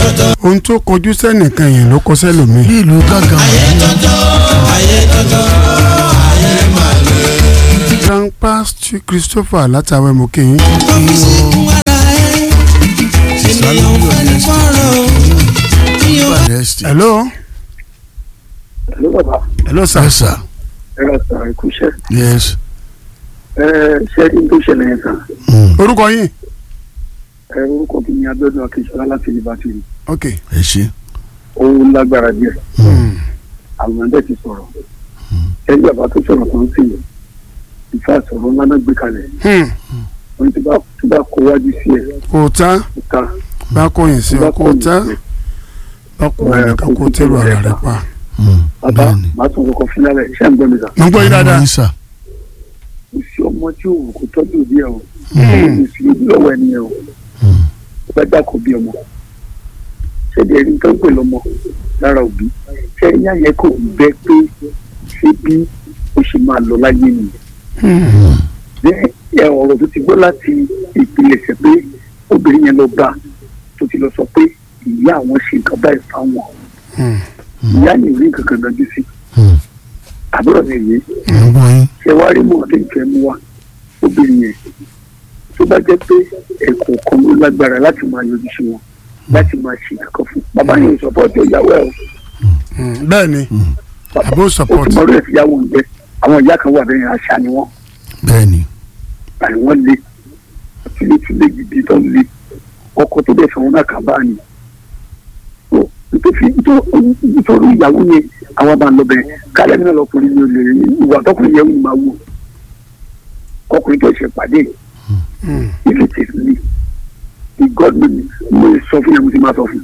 ohun tó kọjú sẹ́nìkan yẹn ló kọ sẹ́lòmíì. bí ìlú gángan grandpa Stu Christopher látàwẹ́ mú kí yín. padẹ́sítì. hello Hello bàbá hello sir. yes sir ẹ ra sàn ẹ kúṣẹ́ yes. ẹ ṣẹ́ni tó ṣẹlẹ̀ yẹn sàn Mm. orúkọ yín. ẹ orúkọ mi ni Abíọ́dún Akínsọ́lá láti Liverpool ok. ẹ ṣe. ó lágbára díẹ̀ àwọn ẹ̀dẹ́ ti sọ̀rọ̀ ẹni bàbá tó sọ̀rọ̀ tó ń sìn yìí ìfà sọ̀rọ̀ ńlá náà gbé kalẹ̀ Hmm. wọ́n ti bá tó bá kó wájú sí ẹ̀ kò tán kó ta bá kọyìn sí ọ kò tán bá kò wọlé ká kó tẹ̀rù ara rẹ pa. Mm. bàbá bẹ́ẹ̀ni. màá tún kọ́kọ́ fún lálẹ́ ṣé ń gbọ́ mi sà mo ń gbọ́ yín dáadáa. Yes, sir. kò sí ọmọ tí òun kò tọ́jú òbí ẹ̀ o Hmm. kò sí ojú lọ́wọ́ ẹni ẹ̀ o Mm. ó bá dákọ̀ bí ọmọ ṣẹ́ni ẹni tó ń pè lọ́mọ lára òbí ṣẹ́ni yẹn kò bẹ́ pé ṣé bí ó ṣe máa lọ láyé nìyẹn Hmm. bẹ́ẹ̀ ẹ ọ̀rọ̀ tó ti gbọ́ láti ìpilẹ̀ṣẹ̀ pé obìnrin yẹn lọ bá tó ti lọ sọ pé ìyá àwọn ṣe nǹkan báyìí fáwọn Hmm. ìyá yìí rí nǹkan kan dájú sí Mm. àbúrò mi yìí mo ń gbọ́ yín. ṣe wá rí mọ̀ọ́dé ìfẹ́ mú wa obìnrin yẹn tó bá jẹ́ pé ẹ̀kọ́ kan ló lágbára láti máa yọjú sí wọn láti máa ṣe nǹkan fún bàbá yẹn sọpọ́ọ̀tì ìyàwó ẹ̀ o Hmm. bẹ́ẹ̀ ni bàbá àbó ó support. ti mọ̀ọ́dé ìyàwó ń bẹ àwọn ìyá kan wà bẹ́ẹ̀ àṣà ni wọ́n bẹ́ẹ̀ni. àní wọ́n lé túlétúlé gidi tó ń lé ọkọ tó bẹ̀ fún wọn náà kà bá ní. Ó, nítorí nítorí ìyàwó yẹn àwọn máa lọ bẹ̀rẹ̀ kálẹ̀ náà lọkùnrin ni olè rí ìwà tọkùnrin yẹn ń máa wò ọkùnrin tó ṣe pàdé Hmm. if it is me the god know me mo lè sọ fún yẹn mo ti máa sọ fún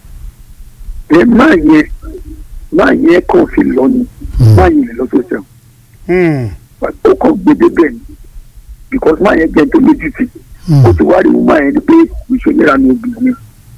ẹ máa yẹn máa yẹn kàn fi lọ ni máa yẹn lè lọ tó sẹ́wọ̀n Hmm. ó kàn gbé débẹ̀ ni because máa yẹn jẹ́ tó lójú ti ó ti wá rí mú máa yẹn ni pé ìṣòlera ni obìnrin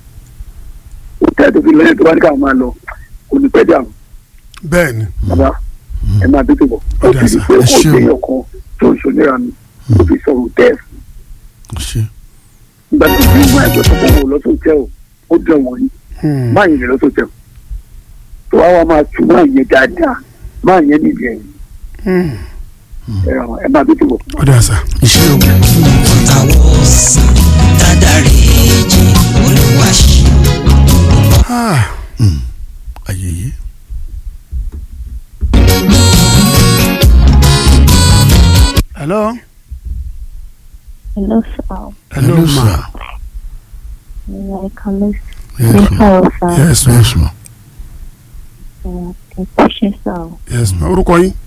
ó tẹ́ tó fi lọ́yẹ̀ tó bá ní káwọn máa lọ kò ní pẹ́ dà o bẹ́ẹ̀ ni. bàbá ẹ máa tètè bọ̀ ó Ọ̀dà ti sà, rí pé ẹ kò ṣé o. déyàn kan tó ìṣòlera ni ó fi sọ̀rọ̀ tẹ́ẹ̀ ẹ ṣe. ìgbà tó fi máa ẹ̀jọ̀ tó kọ̀ wọ̀ lọ́sọ̀ tẹ́ o ó dẹ̀ wọ̀nyí Hmm. máa yẹn lè lọ́sọ̀ tẹ́ o tó wá wá máa tu máa yẹn dáadáa máa yẹn níbi ẹ̀yìn Hmm. ẹ máa tètè bọ̀. ọ̀dà sà. iṣẹ́ o. àwọn sàn dádàrí èjì olùwàṣì. Ah. ayẹyẹ. hello. Hello, sir. hello ma. sir. Yeah, I can listen. yes ma. Hello, sir. yes ma. yes ma. Uh, Question, sir. yes ma. orúkọ yín.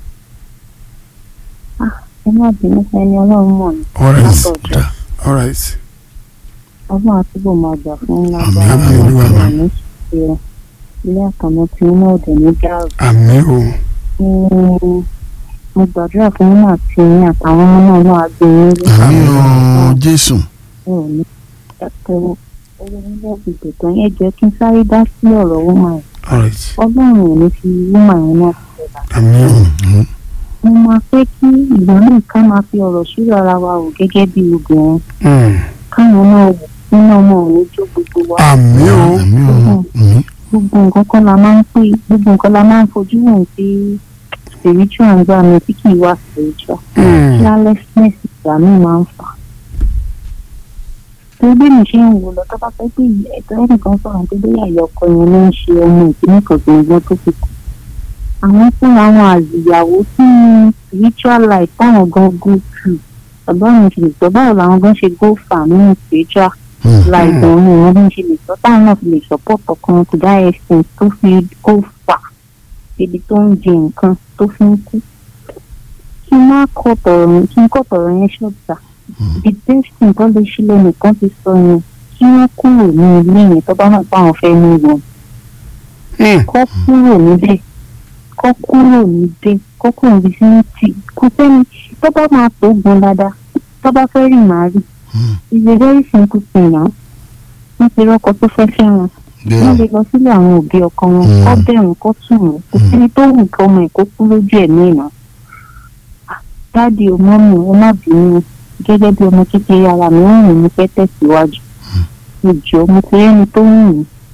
Ẹ má bínú ẹni ọlọ́run mọ̀ ní. all right Látọ̀dọ̀. da. all right. Ọlọ́run àtúbọ̀ máa gbà fún ńlá Àmín, gbára àmín, Olúwa, ọlọ́run àmín. ní ṣe ilé àkànná tí iná òdè ní dàrú. àmì o. Mm, Mo gbàdúrà fún yín àti yín àtàwọn ọmọ náà náà á gbé yín rí. àmì o jésù. Ẹ ò ní ẹ̀kọ́ owó nílẹ̀ ìgbè tán yẹn jẹ́ kí n sáré dá sí ọ̀rọ̀ wúmà yẹn. all right. Ọlọ́run ò ní fi wúmà yẹn náà sílẹ̀. àmì o. Mm. mo máa fẹ́ kí ìgbà náà ká máa fi ọ̀rọ̀ ṣírò ara wa wò gẹ́gẹ́ bí obìnrin Hmm. káwọn náà wò nínú ọmọ òní jó gbogbo wa àmì o. àmì o. Mm. gbogbo nǹkan kan la máa ń pè gbogbo nǹkan la máa ń fojú wò sí spiritual ń gbà mí tí kì í wá spiritual Hmm. carelessness ìgbà míì máa ń fà á. torí bí mi ṣe ń wò lọ tó bá fẹ́ pé ẹ̀tọ́ ẹnìkan sọ̀rọ̀ tó bóyá ìyá ọkọ yẹn ló ń ṣe ọmọ ìpínlẹ̀ kan tó ń gbọ́ tó fi kù. àwọn fúnra wọn àzìyàwó sí spiritual life táwọn gan go through ọ̀gbọ́n mi fi lè sọ báwo làwọn gan ṣe go far nínú spiritual Mm. life òun ni wọ́n bí ń ṣe lè sọ táwọn náà fi lè support ọkàn to that extent tó fi go far ibi tó ń jẹ nǹkan tó fi ń kú. kí n má kọ́ tọ̀rọ̀ kí n kọ́ tọ̀rọ̀ yẹn ṣọ́ọ̀tà the best thing tó lè ṣe lẹ́nìkan ti sọ yẹn kí wọ́n kúrò ní ilé yẹn tó bá mọ̀ pé àwọn fẹ́ ní wọn Hmm. kọ́ kúrò níbẹ̀ kọ́ kúrò níbẹ̀ kọ́ kúrò níbi sí ní tì kò sẹ́ni tó bá máa tó gun dáadáa tó bá fẹ́ rìn máa rí Mm. it's a very simple thing now wọ́n ti rọ́kọ tó fẹ́ fẹ́ wọn wọ́n lè bẹ́ẹ̀. lọ sílé àwọn òbí ọkọ wọn Mm. kọ́ bẹ̀rù kọ́ tù wọ́n kò síbi tó wù kí ọmọ ẹ̀ kó kú lójú ẹ̀mí ìná. dáàdi ọmọ mi ẹ má bínú gẹ́gẹ́ bí ọmọ kékeré ara mi ń rìn mí fẹ́ tẹ̀síwájú ìjọ mo ti rẹ́ni tó ń rìn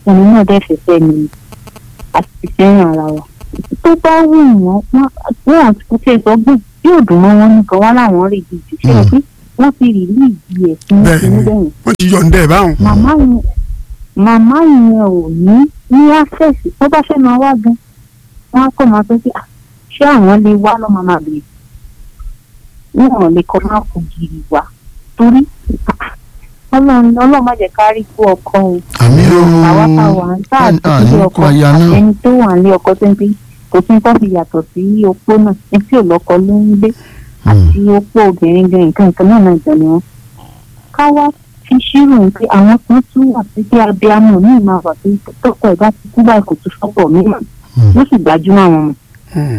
ẹni náà dẹ̀ fẹ́fẹ́ ni àti fẹ́ràn ara wa tó bá wù wọ́n wọ́n kò tiẹ̀ sọ gbé bí òdùn mọ́ wọn nìkan wá láwọn rí gidi ṣé o pé wọ́n ti rí ní ìdí ẹ̀ fún bẹ́ẹ̀ ìṣẹ́yìn ni bẹ́yìn wọ́n ti yọ̀ǹda ẹ̀ báwọn. màmá yẹn màmá yẹn ò ní ní access tó bá fẹ́ máa wá gan wọ́n á kọ́ máa sọ pé "Ah, ṣé àwọn lè wá lọ́ máa máa bèrè wọn ò lè kọ́ máa kó gírì wá torí ọlọ́run ọlọ́run má jẹ́ ká rí kú ọkọ o àmì àwa tá a wà ń tá ooo àti ilé ọkọ aya náà ẹni tó wà nílé ọkọ tó ń bí kò sí nǹkan fi yàtọ̀ sí opó náà ẹni tí ò lọ́kọ ló ń gbé àti opó obìnrin gan nǹkan nǹkan náà náà jọ ni wọn. ká wá fi ṣírò pé àwọn kan tún wà sí pé abiyamọ míì máa wà sí tọkọ ẹ̀ bá ti kú báyìí kò tún sọ́pọ̀ mímọ́ ló sì gbajúmọ̀ àwọn ọmọ. Hmm.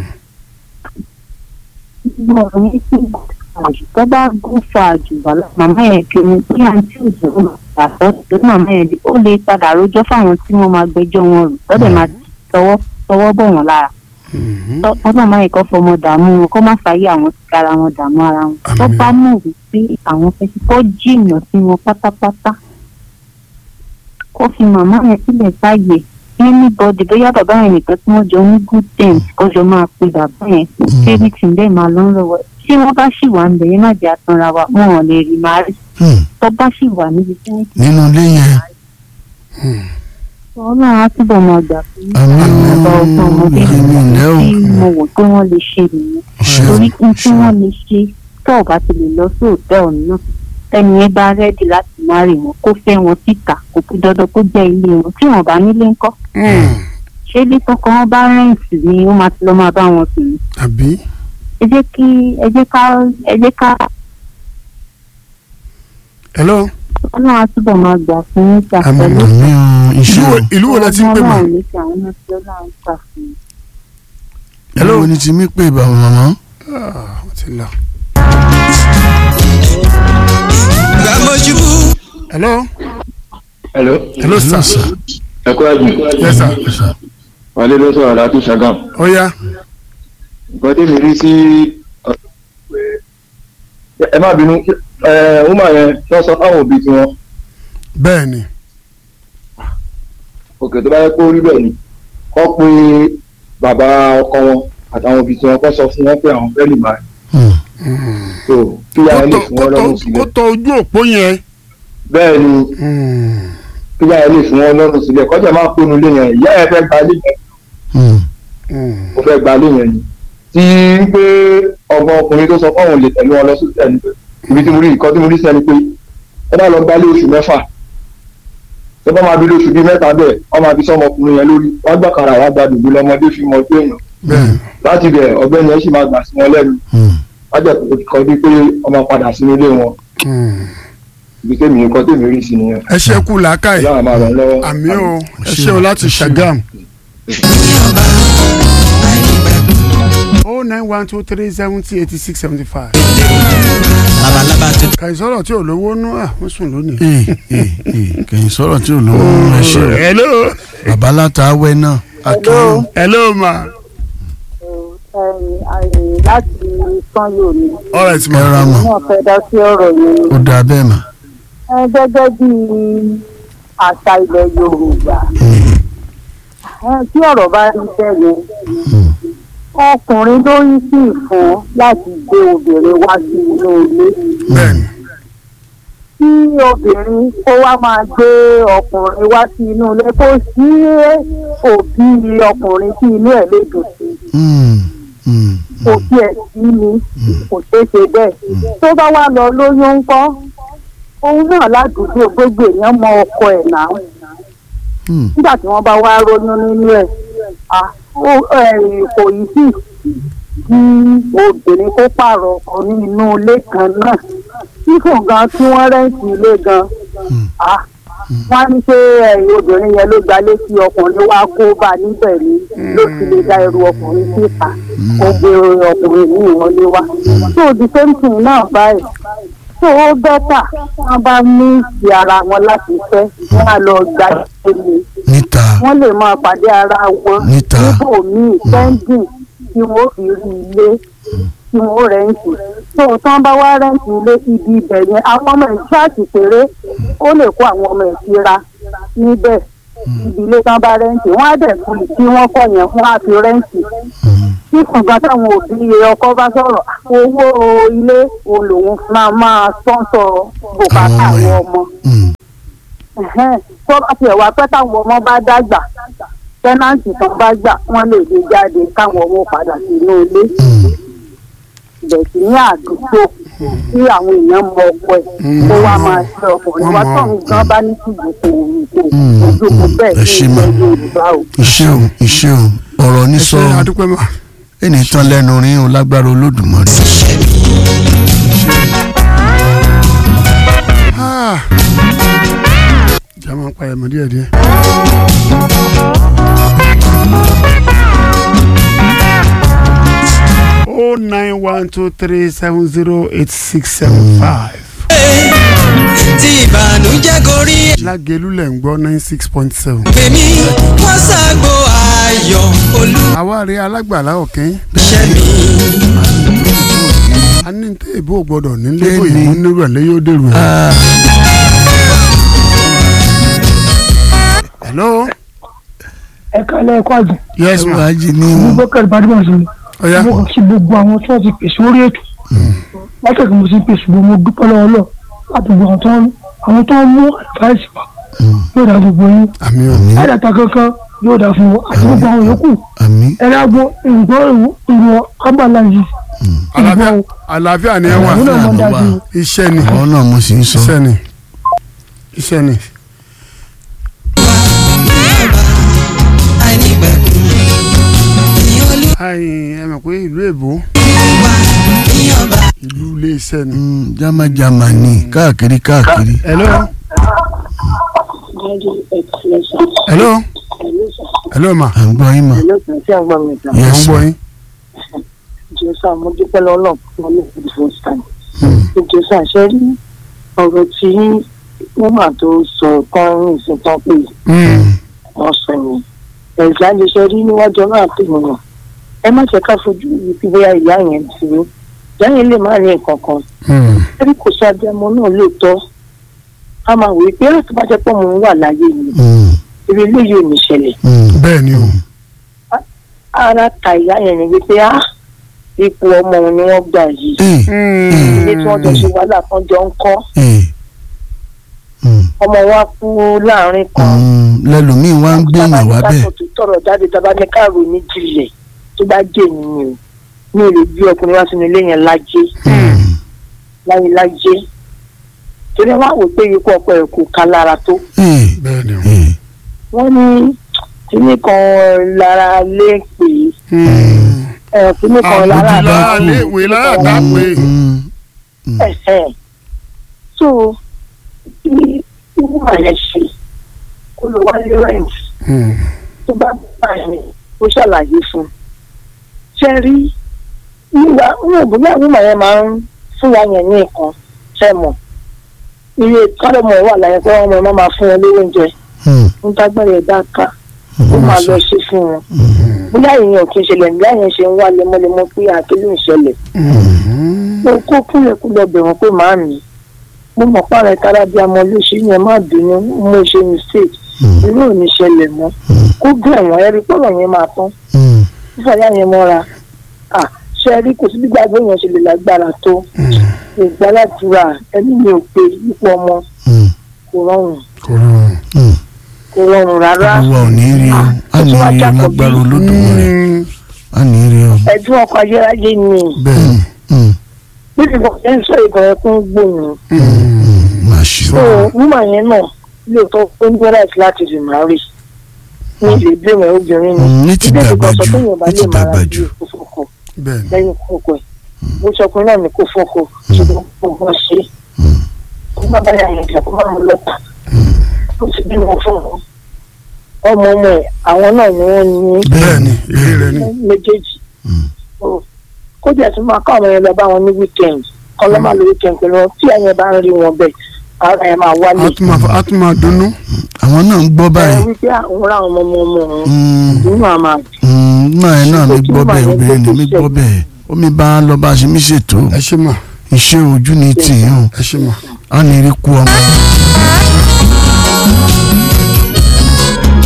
gbogbo ọ̀rọ̀ yẹn sì àjù tó bá gún fa àjù wàhálà màmá yẹn kí ni kí àǹtí òjò ó máa gbà sọ́ tó màmá yẹn di ó lè padà rojọ́ fáwọn tí wọ́n máa gbẹ́jọ́ wọn rò lọ́dẹ̀ máa tọwọ́ tọwọ́ bọ̀ wọ́n lára Mhm. ọlọ́run máa yẹ kó fọmọ dààmú wọn kó má fàáyé àwọn ti kára wọn dààmú ara wọn tó Àmín. bá mọ̀ wípé àwọn fẹ́ kó jìnnà sí wọn pátápátá kó fi màmá yẹn sílẹ̀ sáàyè anybody bóyá bàbá yẹn nìkan tí wọ́n jọ ní good terms kó jọ máa pe bàbá yẹn kébì tí ń bẹ́ẹ̀ máa lọ ń lọ́wọ́ tí wọ́n bá sì wà ń bẹ̀ yẹn má jẹ́ àtúnra wa wọn ò lè rí màá rí Hmm. tó bá sì wà níbi tí wọ́n ti nínú ilé yẹn ọlọ́run á túbọ̀ máa gbà fún àmì ọba ọgbọ́n ọmọdé ooo èmi ǹlẹ́ o tí mo wò pé wọ́n lè ṣe nìyẹn ṣe o torí n tí ṣe o wọ́n lè ṣe tó ò bá ti lè lọ sí òtẹ́ẹ̀lì náà ẹni yẹn bá rẹ́dì láti má rí wọn kó fẹ́ wọn síta kò fi dandan kó jẹ́ ilé wọn tí wọn bá nílé ńkọ́ Hmm. ṣé bí tọkọ wọn bá rẹ́ǹtì ni ó máa ti lọ máa bá wọn sùn ní. àbí ẹ jẹ́ kí ẹ jẹ́ ká ẹ jẹ́ ká hello ọlọ́run á túbọ̀ máa gbà fún yín gbà Àmín. pẹ̀lú àmì ooo ìlú iṣẹ́ wo o ìlú wo la ti ń pè mà ọlọ́run ní ti àwọn náà tí ọlọ́run gbà fún yín. ìlú wo ni ti mí pè bàbá màmá Ah, wọ́n ti lọ. gbàmójúbú. hello hello hello sir ẹ kú àjùn yes sir wálé ló sọ̀rọ̀ láti ṣàgàm ó yá nǹkan tí mi rí sí ẹ má bínú ẹ ọmọ yẹn wọ́n sọ fáwọn òbí tiwọn bẹ́ẹ̀ ni òkè tó bá yẹ kó rí bẹ́ẹ̀ ni kọ́ pé bàbá ọkọ wọn àtàwọn òbí tiwọn kọ́ sọ fún wọn pé àwọn fẹ́ lè máa Hmm. tó kí kó yàrá lè tọ fún kó wọn tọ lọ́rùn kó sílẹ̀ tọ ojú òpó yẹn. bẹ́ẹ̀ ni Hmm. kí yàrá lè fún wọn lọ́rùn sílẹ̀ kọ́jà máa pinnu lé yẹn ìyá ẹ fẹ́ gba lé yẹn Hmm. Hmm. mo fẹ́ gba lé yẹn ni tí pé ọgbọ́n ọkùnrin tó sọ fún àwọn olè tẹ̀lé wọn lọ sí tẹ̀lé ibi tí mo rí nǹkan tí mo rí sẹ́ni pé ẹ bá lọ gba lé oṣù mẹ́fà tó bá máa bí lóṣù bíi mẹ́ta bẹ́ẹ̀ wọ́n máa fi sọ́mọkùnrin yẹn lórí wọ́n gbàkàrà wá gba dùgbò lọ́mọdé fi mọ ojú èèyàn bẹ́ẹ̀ láti bẹ̀ ọ̀gbẹ́ni ẹ̀ sì máa gbà sí wọn lẹ́nu Hmm. wájà kan bí pé ọmọ padà sínú ilé wọn Hmm. ibi tèmi nǹkan tèmi rí sí nìyẹn ẹ ṣe kú làákàyè ìyá àmà rẹ̀ lọ́wọ́ àmì o ẹ ṣe ṣe o o, láti ẹ ṣe o. ṣàgàm. o nine one two three seventy eighty six seventy five. labalábá tó dé. kàìsọ́rọ̀ tí ò lówó nú à wọ́n sùn lónìí. ee ee ee kẹ̀yìn sọ̀rọ̀ tí ò lówó ẹ ṣe o hello bàbá látàwẹ́ náà akínyìn hello ma láti sanyo ni all right ma. ẹ ra mọ̀ wọn fẹ́ dá sí ọ̀rọ̀ yẹn ó dáa bẹ́ẹ̀ mà ẹ gẹ́gẹ́ bí àṣà ilẹ̀ yorùbá ẹ tí ọ̀rọ̀ bá rí bẹ́ẹ̀ yẹn ọkùnrin ló ń sì fún láti gbé obìnrin wá sí inú ilé bẹ́ẹ̀ni tí obìnrin kó wá máa gbé ọkùnrin wá sí inú ilé kó sí òbí ọkùnrin tí inú ẹ̀ lè dùn sí Hmm. Hmm. kò tiẹ̀ sí ni kò ṣeé ṣe bẹ́ẹ̀ tó bá wá lọ lóyún ńkọ́ òun náà ládùúgbò gbogbo èèyàn mọ ọkọ ẹ̀ náà Hmm. nígbà tí wọ́n bá wá ronú nínú ẹ̀ ah, ó- eh, kò yí sí kí obìnrin kó pààrọ̀ ọkọ ní inú ilé kan náà tí kò gan tí wọ́n rẹ́ǹtì ilé gan ah, wọ́n á ní pé eh, obìnrin yẹn ló gbalé sí ọkùnrin wá kó bá a níbẹ̀ ni ló ti lè dá ẹrù ọkùnrin síta kó gbé ọkùnrin ní ìwọlé wá so the same thing náà báyìí so ó bẹ́tà wọ́n bá ní ìsì ara wọn láti fẹ́ wọ́n á lọ gba ìpele níta wọ́n lè máa pàdé ara wọn Níta. níbòmíì pẹ́ńdìn tí wọ́n fi rí ilé tí wọ́n rẹ́ǹtì tó tán bá wá rẹ́ǹtì ilé ibi ibẹ̀ yẹn àwọn ọmọ ìṣáàtì péré ó lè kó àwọn ọmọ ìṣira níbẹ̀ ìdílé tán bá rẹ́ǹtì wọ́n á dẹ̀ fún tí wọ́n kọ̀ yẹn fún àti rẹ́ǹtì tí kùgbọ́n táwọn òbí ọkọ bá sọ̀rọ̀ owó ilé òun lòun máa máa sponsor bùkátà àwọn ọmọ Mm. Ẹ̀hẹ́n, tó bá tiẹ̀ wá pẹ́ táwọn ọmọ bá dàgbà tẹ́nàǹtì tán bá gbà wọ́n lè gbé jáde káwọn ọmọ padà sínú ilé Mm. ìbẹ̀sí ní àdúgbò tí àwọn èèyàn mọ ọkọ ẹ̀ kó wá máa ṣe ọkùnrin wá tó nǹkan bá ní tìjú kò kò Mm. ojú kò bẹ́ẹ̀ Ẹ ní ṣé mà. ilẹ̀ Yorùbá o. iṣẹ́ o iṣẹ́ o ọ̀rọ̀ ní ẹ sọ ṣe àdúpẹ́ mà. ẹnì tán lẹ́nu rin o lágbára olódùmarè. Ah. ìjà máa ń pa ẹ̀mọ́ díẹ̀ díẹ̀. oh nine one two three seven zero eight six seven five. tí ìbànújẹ́ gorí lágẹ̀lú lẹ̀ ń gbọ́ nine six point seven. èmi wọ́n ṣàgbo ayọ̀ àwárí alágbàlá ọ̀kẹ́ olùṣẹ́ mi. a ní tẹ́ ìbò gbọ́dọ̀ nílé Bẹ́ẹ̀ni. bóyá mú nírọ̀lẹ́ yóò dèrò ẹ̀. Ah, hello. ẹ kálẹ̀ ẹ̀kọ́ àjẹ́ yes ma. wàá jí ní abubakar badmus ni ọ̀ya mo kàn sí gbogbo àwọn tí wọ́n ti pèsè orí ètò látàkì mo ti pèsè gbogbo mo dúpẹ́ lọ́wọ́ lọ láti gbogbo àwọn tó ń àwọn tó ń mú àdìváìsì wa yóò dá gbogbo yín àmì ò. ẹ̀dàta kankan yóò dá fún wọn àti gbogbo àwọn yòókù àmì ẹ̀rọ àgbo ìgbọ́ ìwọ abala yìí àlàáfíà àlàáfíà ni ẹ wà àwọn náà mọ̀ àlàáfíà ló dájú wà. iṣẹ́ ni àwọn náà mo sì ń sọ. iṣẹ́ ni iṣẹ́ ni. àìnípẹ̀kun ìyọlú ayin ẹ mọ̀ pé ìlú èbó wa ìyọba. ìlú ilé iṣẹ́ ni. Mm, jámájámá ni káàkiri káàkiri. hello. hello. hello ma. à ń gbọ́ yín mà. tí a gbọ́ mi ìta mo ń Yes, gbọ́ ma. yín. jésà mo dúpẹ́ lọ́wọ́ náà fún ọlọ́run for the first time jésà ṣe rí ọ̀rọ̀ tí wọ́n máa tó sọ kan ní ìsìn tán pé wọ́n sọ yẹn ẹ̀zá lè ṣe rí níwájú ọlọ́run àti ènìyàn ẹ má ṣe ká fojú yìí bí bóyá ìyá yẹn ti rí ìyá yẹn lè má rí nǹkan kan ẹbí kò sí abiyamọ náà lóòótọ́ a máa wòye pé láti bá jẹ́ pọ̀ mọ́ wà láyé ni Mm, ibi eléyìí ò ní ṣẹlẹ̀ mm, bẹ́ẹ̀ ni o. ara ta ìyá yẹn ni wípé á ipò ọmọ òun ni wọ́n gbà yìí eh, ilé tí wọ́n jọ ṣe wàhálà kan jọ ń kọ́ eh, mm, ọmọ wa kú láàrin kan mm, lẹ́lòmíì wá ń gbẹ̀yìn wá bẹ́ẹ̀. tó tọrọ jáde tá a bá ní káàrò ní jìnlẹ̀ tó bá jẹ́ ènìyàn ní èrè bí ọkùnrin wá sínú ilé yẹn lájé Mm, láyé lájé torí wọn wò pé ikú ọkọ ẹ̀ kò ká lára tó eh, bẹ́ẹ̀ ni o. eh, wọ́n ní kíní kan lára lé pè é ẹ̀ kíní kan lára àbùdílà lé alẹ́ ìwé lára dá pé. mm, mm, ẹ̀hẹ́n. so bí wúwà yẹn ṣe kó lọ wálé rent tó bá bá yẹn ó ṣàlàyé fún un ṣe rí nígbà wọn ò bóyá wúwà yẹn máa ń fún wa yẹn ní nǹkan ṣe mọ̀ iye kọ́lọ́mọ̀ wà láyé pé wọ́n máa máa fún wọn lówó oúnjẹ mm, ń dágbére ẹ̀dá ká ó máa lọ ṣe fún wọn bóyá ìyẹn ò kí ń ṣẹlẹ̀ nígbà yẹn ṣe ń wá lemọ́lemọ́ pé àkílù ń ṣẹlẹ̀ mo kó kúlẹ̀kúlẹ̀ bẹ̀ wọ́n pé màá mi mo mọ̀ pààrọ̀ ìtara bí ọmọ lóṣù yẹn má bínú mo ṣe mistake mm, irú ò ní ṣẹlẹ̀ mọ́ kó bẹ̀ wọ́n ẹ̀rí pọ̀rọ̀ yẹn máa tán mm, fífàyà yẹn mọ́ra à ṣe rí kò sí gbígbà gbé yẹn ṣe lè lágbára tó ìgbàládùra ẹni mi ò pé ipò ọmọ mm, kò rọrùn kò rọrùn. mm. kò rọrùn rárá olúwa ò ní rí o á ní rí o lágbára olódùmarè á ní rí o. ẹ̀dùn ọkọ̀ ayérayé ni bẹ́ẹ̀ Mm, níbi kan ṣe ń sọ ìbọn ẹkún gbòòrùn mm, máa ṣe so o. wúmà yẹn náà lóòótọ́ ó ń gbẹ́rẹ́ láti rí màá rí ní ilé ìgbéwọ̀n obìnrin ni Mm, ní ti Ilé dàgbà ìgbọ̀nsẹ̀ jù tó yàn bá ní lè ti máa dàgbà ra jù. bí kó fọkọ bẹ́ẹ̀ ni. lẹ́yìn kókó ẹ̀ bó sọkùnrin náà ní kó fọkọ ṣùgbọ́n kó wọ́n ṣe kó má bá yà yẹn jà kó má mú lọ́tà ó ti bímọ fún wọn ọmọ ọmọ ẹ̀ àwọn náà ni wọ́n ní bẹ́ẹ̀ ni ilé rẹ ni. méjèèjì Mm. So, kó jẹ́ tún máa kọ́ àwọn yẹn lọ bá wọn ní weekend kọ́ lọ́ máa lo weekend pẹ̀lú wọn tí ẹ̀yẹ bá ń rí wọn bẹ́ẹ̀ ara ẹ̀ máa wálé a tún máa a tún máa dunnú. àwọn náà ń gbọ́ ẹ báyìí. wípé àwọn ra àwọn ọmọ ọmọ òun Mm, nínú àmà mm, náà ẹ náà mi Ṣé gbọ́ kí bẹ́ẹ̀ màá obìnrin ni yẹn mi gbé gbọ́ bẹ́ẹ̀ omi bá lọ bá a ṣe mí ṣètò ẹ ṣe mà iṣẹ́ ojú ni tìyàn o ẹ ṣe mà. á ní rí kú ọmọ.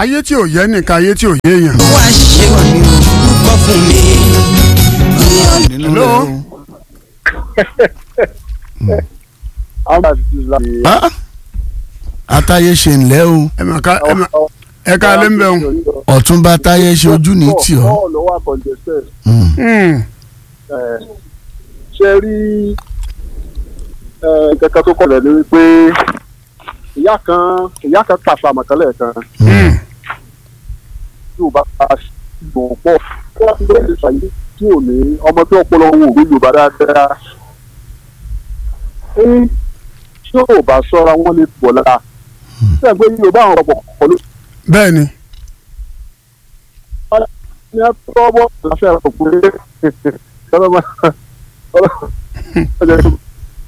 ayé tí ò yẹ nìkan ayé tí ò yé èèyàn. wá ṣe púpọ̀ fún mi. nínú Hello? rẹ̀ o. Ah, atáyé ṣe ńlẹ́ o ẹ mà ká ẹ mà ẹ ká lé ń bẹ̀ wọn. ọ̀túnba táyé ṣe ojú ní tì ọ́. lọ́wọ́ àkọ́jẹsẹ̀ Mm. ṣe rí kẹ̀kẹ́ tó kọlẹ̀ ni wípé ìyá kan ìyá kan tàṣà àmọ̀tẹ́lẹ̀ kan tí ò bá gbọ̀n pọ̀ kí wọ́n ti lè ṣàyè tí ò ní ọmọ tí ọpọlọ owó òwe yorùbá dáadáa ní tí ò bá sọ́ra wọ́n lè pọ̀ lára ṣé ẹgbẹ́ yorùbá àwọn ọ̀pọ̀ pọ̀ ló bẹ́ẹ̀ ni ní ẹ̀tọ́bọ̀ láṣẹ ẹ̀rọ pé ọlọ́mọ ọjọ́ ìṣòro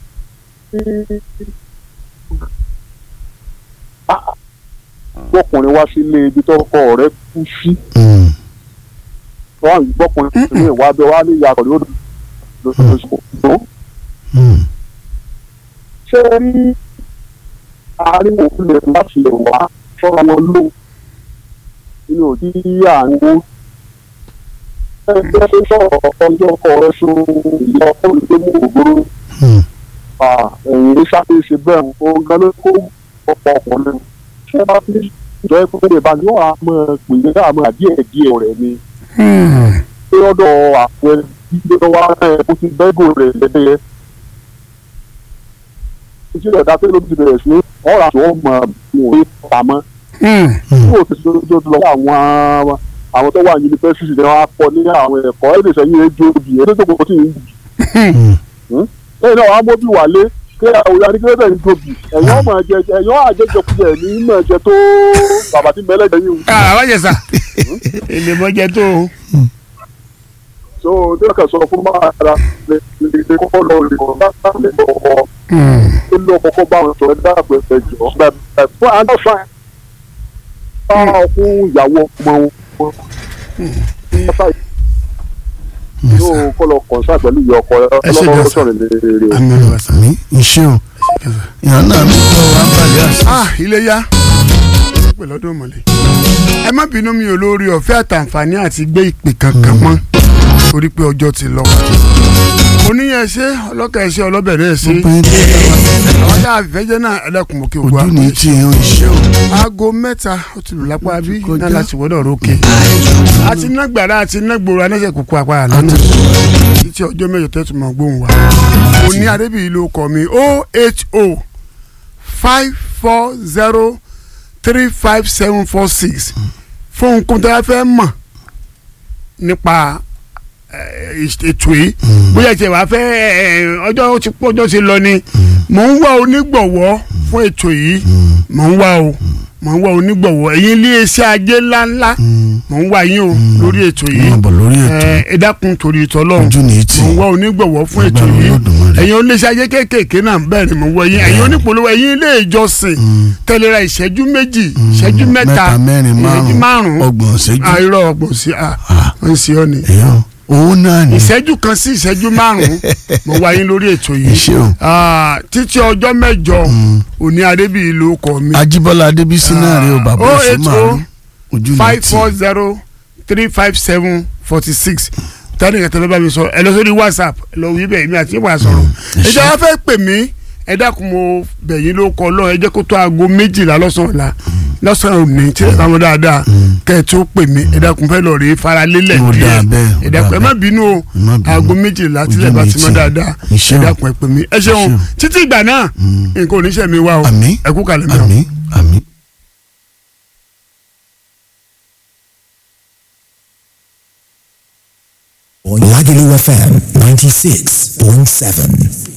gbọ́kùnrin wá sílé ibi tó kọ́ ọ̀rẹ́ kú sí Mm. wọ́n á gbọ́kùnrin ní ìwà abẹ́ wá ní ìyá pẹ̀lú lóṣooṣù Mm. ṣé rí àárín òfin lè láti lè wá fọ́ra wọn lò nínú òdí àárín ẹgbẹ́ tó sọ̀rọ̀ ọjọ́ ọkọ rẹ̀ so ìyá ọkọ rẹ̀ tó mú ògbóró Mm. ẹ̀yìn ní sáfẹ́sì bẹ́ẹ̀ o gan ló kó ọ̀pọ̀ ọkùnrin ṣé bá fi jọ ẹ pé ìbá ni wọ́n á mọ̀ pè é náà mọ̀ díẹ̀ díẹ̀ rẹ̀ ni pé ọ̀dọ̀ àpò ẹbí ló wá ẹ̀ kó ti bẹ́gò rẹ̀ lẹ́yẹ. ìṣẹ̀lẹ̀ dá pé ló ti bẹ̀rẹ̀ sí ọ̀rọ̀ àti wọ́n mọ̀ mọ̀ ní pamọ́ tí o ti ṣe lójú lọ àwọn àwọn tó wà ní yunifásitì ni wọ́n á kọ́ ní àwọn ẹ̀kọ́ ẹ̀ lè sẹ́yìn ẹjọ́ òbí ẹ̀ tó kò tí ì Mm. lẹ́yìn náà wàá móbí wálé kí àwọn adigunlẹ̀ ń tóbi ẹ̀yọ́ ọmọ ẹ̀jẹ̀ ẹ̀yọ́ àjẹjẹkújẹ ní ìmọ̀ ẹ̀jẹ̀ tó bàbá tí mẹ́lẹ́jẹ̀ yìí ń àwọn jẹ̀sà èlé mọ́jẹ tó o. so tí wọ́n kàn sọ fún máa ra lè lè kọ́kọ́ lọ rè kọ́ láti lè kọ́kọ́ tó lọ kọ́kọ́ bá wọn sọ̀rọ̀ dáàbò ẹ̀fẹ̀ jọ bẹ́ẹ̀ fún àádọ́ fáìn bá fún ìyàwó ọmọ wọn yóò kọ́ lọ kọ̀ǹsá pẹ̀lú ìyá ọkọ Ẹ ṣe ọlọ́kọ́ gan-an. sọ̀rọ̀ lè rè àmì ọ̀rọ̀ sà. mi iṣẹ́ o ìyá náà mi kọ́ wa balẹ̀ àṣà. ah ilé yá pẹ̀lú ọdún mọ̀lẹ́. ẹ má bínú mi ò lórí ọ̀fẹ́ àtàǹfààní àti gbé ìpè kankan mọ́ torí pé ọjọ́ ti lọ. oníyẹn ṣe ọlọ́kà ẹ̀ṣẹ́ ọlọ́bẹ̀rẹ̀ ẹ̀ṣẹ́ àwọn tá a fẹ́ jẹ́ náà ẹlẹ́kùn mọ́ kí o gbọ́ ojú ní tí ẹ ń iṣẹ́ o. aago mẹ́ta ó ti lù lápá bí kọjá. náà láti wọ́dọ̀ rókè àti nágbàrá àti nágbòrò anáṣẹ́ kúkú apá àlọ́nà títí ọjọ́ mẹ́jọ tẹ́tù mọ́ gbóhùn wa òní adébíyí ló kọ́ mi o h o five four zero three five seven four six fún nǹkan tó yà fẹ́ mọ̀ nípa eh, ètò yìí bóyá ìṣẹ̀ wàá fẹ́ eh, ọjọ́ ó ti pọ̀ ọjọ́ ti lọ ni mò ń wá onígbọ̀wọ́ fún ètò yìí mò ń wá o mò ń wá onígbọ̀wọ́ ẹ̀yin ilé iṣẹ́ ajé ńláńlá mò ń wá yín o lórí ètò yìí Máa bọ̀ lórí ètò. Eh, ẹ dákun torí ìtọ́lọ́run ojú ní tí mò ń wá onígbọ̀wọ́ fún ètò Agbára yìí Olódùmarè. ẹ̀yin oníṣẹ́ ajé kéékèèké náà bẹ́ẹ̀ ni mò ń wá yín ẹ̀yin onípolówó ẹ̀yin ilé ìjọsìn tẹ̀léra ìṣẹ́jú méjì ìṣẹ́jú mẹ́ta mẹ́ta mẹ́rin ìṣẹ́jú márùn-ún márùn-ún ọgbọ̀n ṣẹ́jú. àìrọ̀ ọgbọ̀n sí à Ah. ń ṣe ọ́ ni èèyàn owó náà ni. ìṣẹ́jú kan sí ìṣẹ́jú márùn-ún mo wá yín lórí ètò yìí Ẹ ṣé o. Ah, títí ọjọ́ mẹ́jọ òní adébíyí ló kọ mi Ajíbọ́lá Adébísí náà rí o bàbá oh òṣù eight màálù oh ojú ní five tí. four zero three five seven forty six tani kẹtẹ bẹ bá mi sọ ẹ lọ sórí whatsapp ẹ lọ wí bẹ́ẹ̀ mi àti ìwà sọ̀rọ̀ ẹ ṣé. ìjọba fẹ́ pè mí ẹ dákun mo bẹ̀ yín ló kọ lọ ẹ jẹ́ kó tó aago méjìlá lọ́sàn-án la lọ́sàn-án òní tí ẹ bá wọn dáadáa kẹ́ ẹ tó pè mí ẹ dákun fẹ́ lọ rí faralélẹ̀ Ó dáa bẹ́ẹ̀, ó ẹ dákun ẹ dáa má bínú o Ẹ má bínú. aago méjìlá tí Ojú ẹ bá mi ti mọ tì. dáadáa Ẹ ẹ ṣé o. dákun ẹ pè mí ẹ ṣeun ṣé o. títí ìgbà náà nǹkan ò ní ṣe mi wá o àmín ẹ kú kalẹ̀ mi o. àmín àmín. Lagelu FM 96.7.